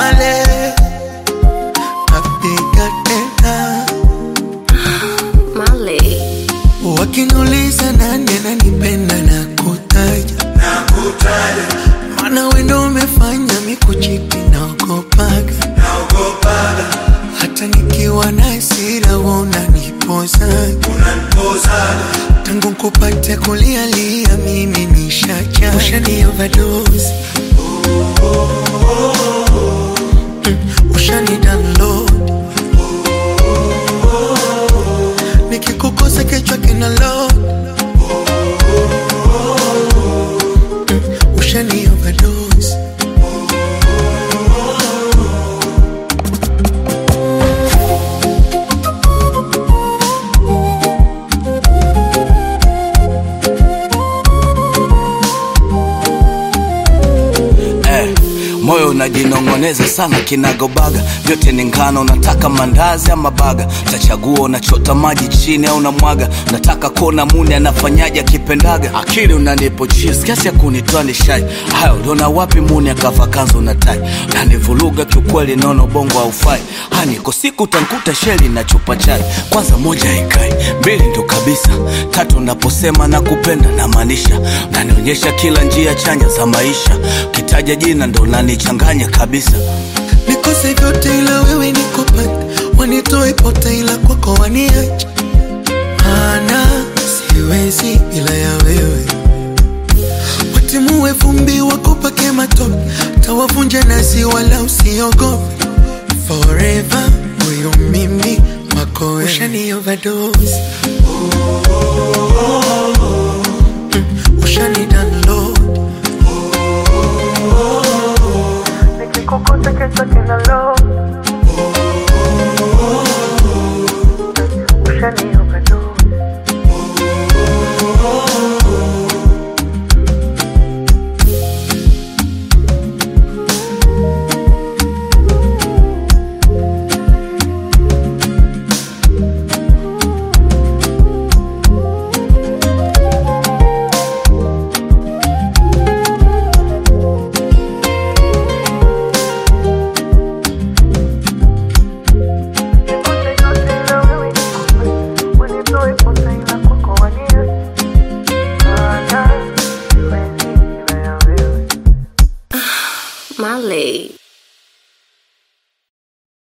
pale napiga tena Male. wakiniuliza nani ananipenda na kutaja maana wendo umefanya mikuchiti naogopaga hata nikiwa na hasira unanipozaga tangu kupate kulialia mimi nishacha ushani overdose Mm, ushani download nikikukosa kichwa kina load Mm, ushani overdose eh, moyo unajinong'oneza sana kinagobaga vyote ni ngano nataka mandazi ama baga tachagua unachota maji chini au namwaga nataka kuona muni anafanyaje akipendaga akili unanipo cheese kiasi ya kunitoa nishai haya uliona wapi muni akava kanzu na tai nanivuruga kiukweli naona ubongo haufai haniko siku utankuta sheli na chupa chai kwanza moja ikai mbili ndo kabisa tatu naposema na kupenda namaanisha nanionyesha kila njia chanya za maisha kitaja jina ndo nanichanganya kabisa nikose vyote ila wewe nikupata wanitoe pote ila kwako waniacha ana siwezi bila ya wewe watimue vumbi wakupake matope tawavunja nasi wala usiogope forever huyu mimi wako wewe. ushani overdose Mm, ushani